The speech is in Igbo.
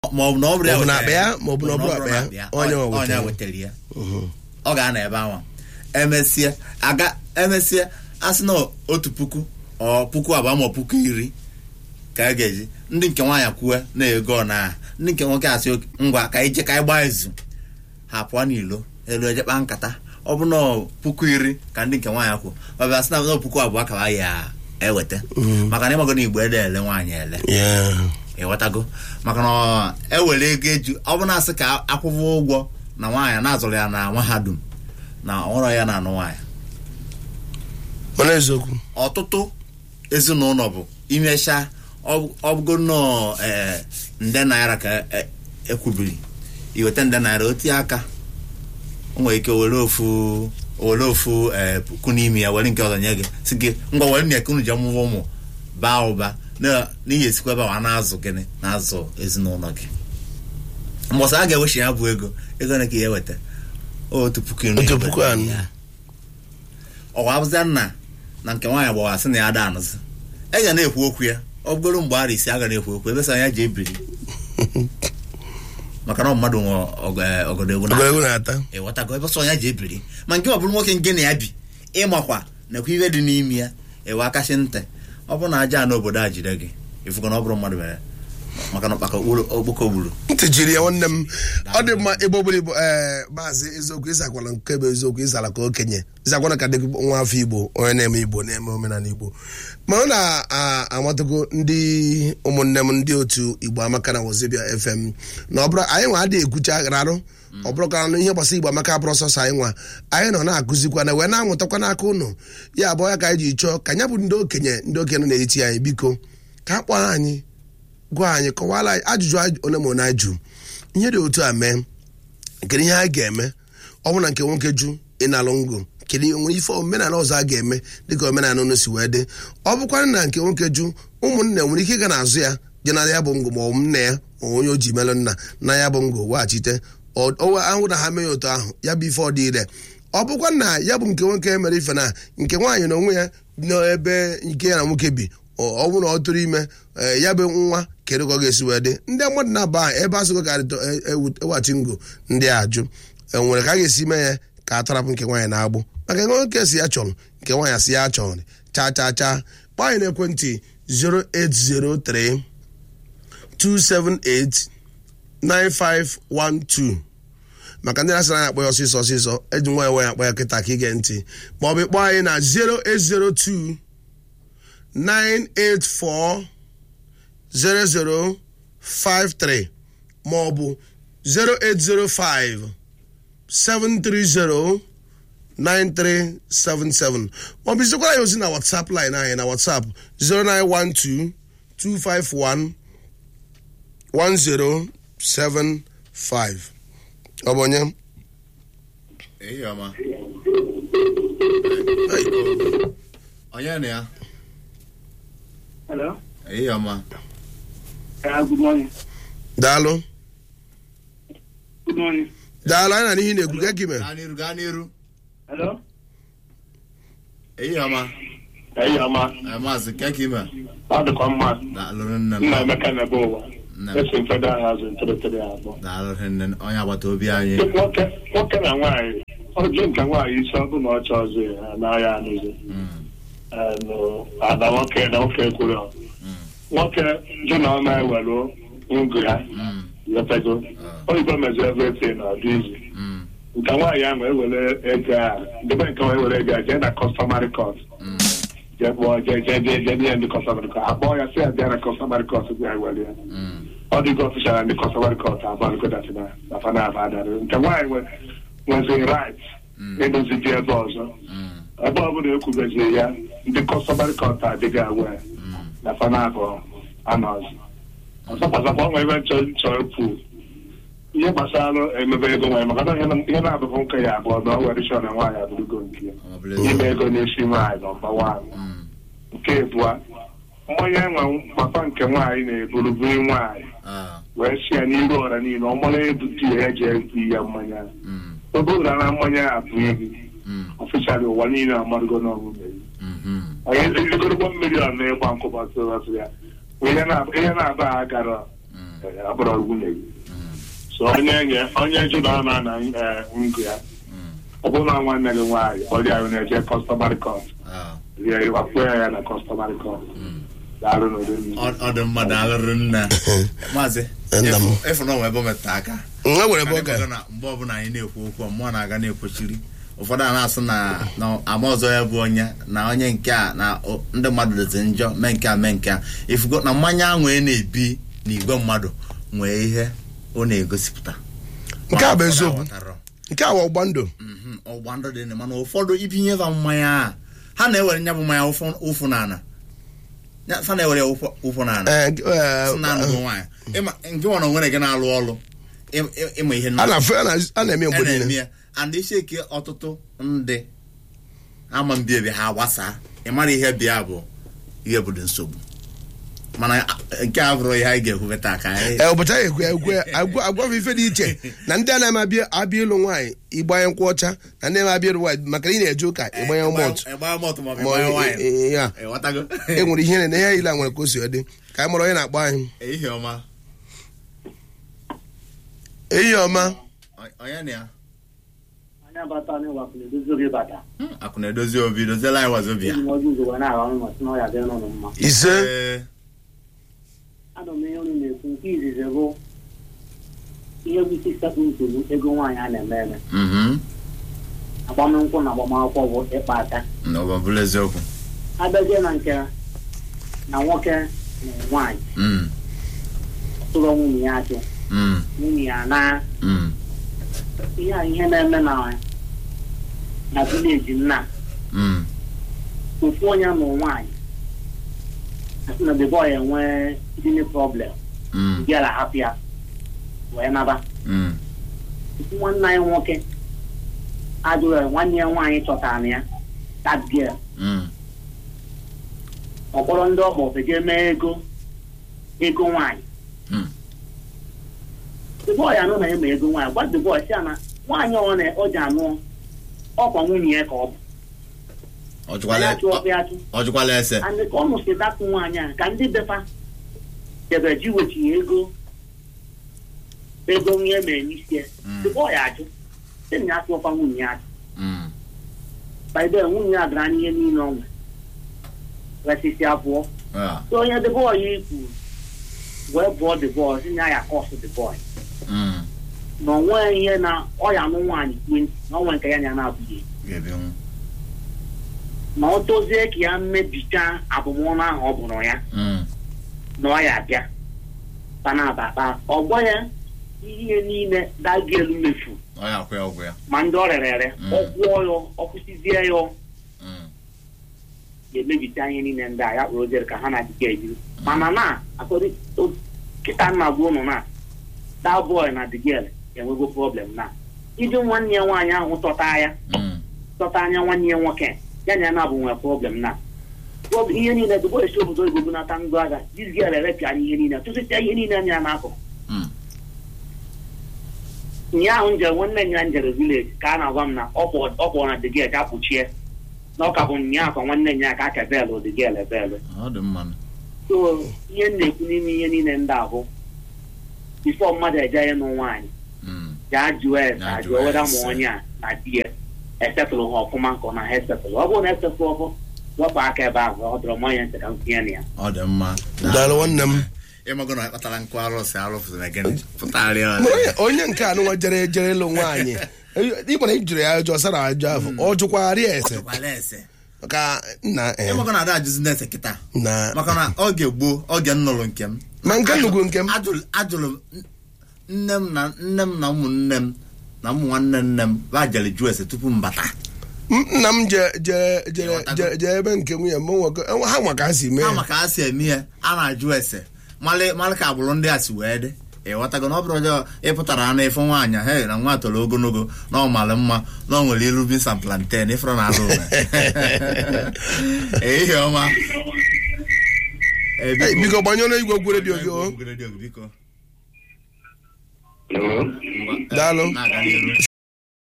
ma ọ bụ na ọ bụrụ Ọ bụ na wetara akpa ya, ma ọ bụ na ọ bụrụ akpa ya. akpa ya, Onye ọ- nwe onye wetara. wetara ya ọ ga-anọ ebe ahụ emesịa aga emesịa asị na otu puku ọ puku abụọ ma ọ puku iri ka a ga-eji ndị nke nwaanyị kwue na ego na ndị nke nwoke asị "Ok, ngwa ka ije ka anyị gbaa izu ha pụọ n'ilo elu ejekpa nkata ọ bụ na puku iri ka ndị nke nwaanyị kwụ ọ bịa sị na na puku abụọ ka ha ya eweta maka na ịmago na igbo ede ele nwaanyị ele Yeah. ịghọtago maka na ọ- ewere ego eju ọ bụ na-asị ka akwụkwọ ụgwọ na nwaanyị na-azụrụ ya na mahadum na ọrụ ya na-anụ nwaanyị mana eziokwu ọtụtụ ezinụlọ bụ imecha ọbụgo nnọọ ee, nde naira ka e- ekwubiri iweta nde naira otie aka o nwere ike were ofu were ofu ee, puku n'ime ya were nke ọzọ nye gị si gị ngwa were nye ka unu ji ọmụmụ ụmụ baa ụba na- n'ihi esikwa ebe a na-azụ gịnị na-azụ ezinụlọ gị mbọsị a ga-ewechi ya bụ ego ego na ka ya eweta otu puku iri Otu eweta puku anọ. ya. ọwa abụzia nna na nke nwaanyị gbawa sị na ya ada anụzi e ga na-ekwu okwu ya ọ bụgoro mgbe ara isi a ga na-ekwu okwu ebe sị anya ji ebiri maka na ọ mmadụ nwe ọg- eh, ọgọdọ egwu na ogologo na-ata ịghọtago ebe sọ ya ji ebiri ma nke ọ bụrụ nwoke nke na ya bi ịmakwa nakwa ihe dị n'ime ya ewe akashi ntị ọ bụrụ na aja a n'obodo a jide gị ịfụgo na ọ bụrụ mmadụ mere maka na ọkpaka okpoko gburu ntị jiri ya nwanne m ọ dị mma ebe ọbụla igbo ee maazị eziokwu ịzakwala nke bụ eziokwu ịzala ka okenye ịzakwana ka dị nwa afọ igbo onye na-eme igbo na-eme omenala igbo ma ọ na-amatago ndị ụmụnne m ndị otu igbo amaka na wozibia fm na ọ bụrụ anyị nwa adịghị ekwucha rarụ ọ bụrụkwa na ihe gbasara igbo amaka bụrụ sọsọ anyị nwa anyị nọ na-akụzikwa na wee na-amụtakwa n'aka ụnụ ya abụọ ya ka anyị ji chọọ ka anya bụ ndị okenye ndị okenye nọ n'etiti anyị biko ka a kpọọ anyị gwa anyị kọwara anyị ajụjụ anyị one ma one anyị jụ ihe dị otu a mee kedu ihe anyị ga-eme ọ bụ na nke nwoke jụ ịnalụ ngụ kedu ihe nwere ife omenala ọzọ a ga-eme dịka omenala unu si wee dị ọ bụkwara na nke nwoke jụ ụmụnne nwere ike ịga n'azụ ya je na ya bụ ngụ ma ọ bụ nna ya ma ọ bụ onye o ji melụ nna na ya bụ ngụ weghachite Ọ- ọ- ahụ na ha mee ya otu ahụ ya bụ ife ọ dị ire ọ bụkwa na ya bụ nke nwoke mere ife na nke nwaanyị na onwe ya n'ebe nke ya na nwoke bi ọ ọ bụrụ na ọ tụrụ ime ee, ya bụ nwa kedu ka ọ ga-esi wee dị ndị mmadụ na-aba ahụ ebe asụgo ka adịtọ e- ewu- eweghachi ngụ ndị a ajụ enwere ka a ga-esi mee ya ka a tarapụ nke nwaanyị na-agbụ maka nke nwoke si ya chọrọ nke nwaanyị si ya chọrọ cha cha cha kpọọ anyị n'ekwentị 0803 278 9512 maka ndị na-asịrị anyị akpọ ya ọsịsọ ọsịsọ eji nwa ya nwa ya akpọ ya kịta ka ige ntị ma ọ bụ kpọọ anyị na 0802 984 0053 ma ọ bụ 0805 730 9377 ma ọ bụ zikwara ya ozi na WhatsApp line anyị na WhatsApp 0912 251 1075 ọ bụ onye Ehi ọma. Onye na ya? Hello. Ehi ọma. Uh, good morning. daalụ Good morning. daalụ anyị na n'ihi na-ekwu ka gị mere Gaa n'iru gaa n'iru. Hello. Ehi ọma. Eyi ọma. Eh, Maazị keke ime. Ọ dịkwa mma. Daalụ nne m. Nna Emeka na-ebe ụwa. Nne m. Esi mfedo ahụ azụ ntụrụtụrụ abụọ. Daalụ nne onye agbata obi anyị. Nwoke nwoke na nwaanyị ọjụ nke nwaanyị isi ọbụ na ọchọ ọzọ ya anaghị anụzi. Mm, Anụ, Ada nwoke na nwoke kwuru ọ. Nwoke jụ na ọma ewelu ngụ ya mm, letago. ah, Oyibo mezi everything na ọdị izu. mm, Nke nwaanyị ahụ ewere ego a debe nke nwa ewere ego a jee na customary court. mm, jee kpọọ jee jee jee jee nye ndị customary court. Akpọọ ya sị ya bịa na customary court bịa ewere ya. mm, ọ dịgo ọfịsara ndị customary court abalụgodatina na fana aba adarị nke nwaanyị nwe nwezi right mm, ịdozi dị ebe ọzọ mm, ebe ọbụla ekwubezie ya ndị customary court adịghị awe mm, na fana abụọ anọzi ọzọkwazakwa ọnwa ebe nchọ nchọ ekwu ihe gbasara emebe ego nwanyị maka na ihe na- ihe na-abụghị nke ya abụọ na ọ were chọ na nwaanyị abụrụgo nke ya ọ bụla ezi- ime ego n'isi nwaanyị nọmba wan Mm, nke abụọ mmanya nwe papa nke nwaanyị na-eburu buru nwaanyị ah, wee si ya n'iru ọra niile ọ mara ebute ya eji ebu ya mmanya mm, oge ụra na mmanya ya abụ ebi mm, ọfịsarị ụwa niile amarụgo n'ọmụme mhm, onye ezigorogbo mmiri ọ na-ịgba nkụbatụratụ ya ihe na- ihe na-aba ha gara mm, Eh, abụrụ nwunye gị so onye nye onye jụrụ na na eh, ngụ ya ọ bụrụ na nwanne gị nwaanyị ọrịa ahụ na-eje customary court Ah, rie ịwakpuo ya na customary court daalụ n'ụdị mmiri ọ ọ dị mma daalụrụ nna maazị Nna m. efu- efu na onwe ebe o metụta aka nwa nwere ebe ọ Anyị ga kọrọ na mgbe ọbụla anyị na-ekwu okwu mmụọ na-aga na-ekwochiri ụfọdụ a na-asụ na na ama ọzọ ya bụ onye na onye nke a na o- ndị mmadụ dịzi njọ mee nke a mee nke a ifugo na mmanya ahụ ị na-ebi n'igwe mmadụ nwee ihe ọ na-egosipụta Nke a bụ Ụfọdụ eziokwu. aghọtarọ. nke a wa ọgba ndụ Mhm, ọgba ndụ dị mana ụfọdụ ibinye ha mmanya a ha na-ewere nya bụ mmanya ụfụ ụfụ n'ana Ya- fa na-ewere ya ụfụ- ụfụ n'ana Eh, eh, sị na anụ bụ nwaanyị Ịma- nke nwa na onwere gị na-alụ ọrụ ị- ị- ịma ihe a nna- na-afụ a na- a na-eme mgbe a na-eme niile ya and isi eke ọtụtụ ndị ama mbi ebi ha gbasaa ị mara ihe bịa bụ ihe bụ dị nsogbu mana a- nke a bụrụ ihe anyị ga-ekwube taa ka anyị ee ụbọchị anyị ekwe ekwe agwa agwafe ife dị iche na ndị a na-eme abịa abịa ịlụ nwaanyị ịgbanye nkwụ ọcha na ndị na abịa ịlụ nwaanyị maka na ị na-eje ụka ịgbanye mọtụ ịgbanye mọtụ ma ọ bụ ma ịgbanye ọ- waịn eh, ya ịghọtago e nwere ihe na ihe ile a nwere ka o si dị ka anyị mara onye na-akpọ anyị ehihie ọma ehihie ọma O- onye na ya anya bata anyị wapụrụ edozi oge bata Hmm, akụ na-edozi obi doziela anyị wazobia eji m ọjọ ugo wee na-arụ ọrụ mmasị na ọ ya dịrị n'ụlọ mma ise Ee, ana m ihe unu na-ekwu nke izizi bụ ihe bụ isi sekpụ nsogbu ego nwaanyị a na-eme eme mhm, agbamnkwụ na agbamakwụkwọ bụ ịkpa aka na ọ bụ eziokwu abịazie na nke na nwoke na nwaanyị Mm, tụrụ nwunye ya achị mm, nwunye ya na mm, ihe a ihe na-eme na na vileji nna mm, ofu onye nụ nwaanyị asị na the boy enwee kidney problem mm, bịara hapụ ya wee naba mm, ofu nwanne anyị nwoke ajụrụ ya nwanne ya nwaanyị chọtara ya that girl mm, ọ kpọrọ ndị ọgbọ ofeje mee ego ego nwaanyị Hmm. the boy anụ na eme ego nwaanyị gwa the boy si ya na nwaanyị ọ na ọ ji anụ ọkwa nwunye ya ka ọ bụ ọ jụkwala ya chụọ ya chụ ọ jụkwala ese and ka ọ nụsị dapụ nwaanyị a ka ndị befa debe ji wechi ego ego ihe mere n'isi ya Mm. the boy ajụ sị na ya tụọkwa nwunye ya achụ Mm, by the way, nwunye ya gara n'ihe niile ọ nwe resisi abụọ ah, so onye the boy ikwu wee bụọ the boy si na ya kọsụ the boy mm, na ọ nweghị ihe na ọ ya anụ nwaanyị kwe na ọ nwere nke ya na ya na-abụghị ga-ebinwu. na ọ tozie ka ya mmebicha abụmọnụ ahụ ọ bụrụ ya Mm, na ọ ya abịa panabata ọgbọ ya ihe niile daga elu mefu ọ ya akwụ ya ụgwọ ya ma ndị ọ rere ere Mm. ọ kwụọ ya ọ kwụsịzie ya Mm, ga-emebicha ihe niile ndị a ya kpụrụ ojere ka ha na-adịga ejiri mana na akọrị kịta nna bụ ụnụ na that boy na the girl enwego problem na iji nwanne ya nwaanyị ahụ tọta ya mm, tọta anya nwanne ya nwoke ya na ya na-abụ nwere problem na Prob- ihe niile dịbọ esi obodo oyibo bunata ngụ agha this girl erepịa ihe niile tụsịsịa ihe niile anya ya n'akụkụ mm, ụnyaahụ njem nwanne ya njere vileji ka a na-agwa m na ọ kpọ- ọ kpọrọ na the girl ka kpuchie na ọ ka bụ ụnyaahụ ka nwanne ya ka aka belụ the girl ebelụ ọ dị mma so ihe m na-ekwu n'ime ihe niile ndị ahụ bifo mmadụ eje ịnụ nwaanyị Mm, gaa jụọ ese Ya ajụọ jụọ weda ese. ma onye a na di ya esetụlụ ha ọfụma nke ọ na ha esetụlụ ọ bụrụ na esetụlụ ọfụ wepụ aka ebe ahụ ọ dọrọ mmanya ntị ka m tinye na ya ọ dị mma daalụ nwanne m ịmago na akpatara nkụ arụsị arụfụzụ na gịnị pụtarịa Ma onye- onye nke a nụnwa jere jere ịlụ nwaanyị ịgbara ijiri ya ajọ sara ajọ afọ ọ jụkwara ya ese jụkwala ese ka nna eh, ịmago na ada ajụzi na ese kịta na maka na oge gboo oge m nụrụ nke m ma nke nnukwu nke m ajụrụ ajụrụ m nne m na nne m na ụmụnne m na ụmụ nwanne nne m ba jere jụọ ese tupu m bata M- nna m je je je Ịghọtago? je je ebe nke nwunye m nwoke ha nwa ka ha si mee ha ya. maka ha si eme ihe a na-ajụ ese malị malị ka agbụrụ ndị a si wee dị ịghọtago na ọ bụrụ ọjọọ ịpụtara anụ ịfụ nwaanyị he na nwa toro ogologo na ọ malị mma na ọ nwere ilu beans and plantain ịfụrụ na azụ ụlọ ehihie ọma Eh, Hey, biko gbanyụọ igwe okwu redio gị o Igwe redio gị, biko Hello? Ngwa, eh, Daalụ. na-aga n'ihu.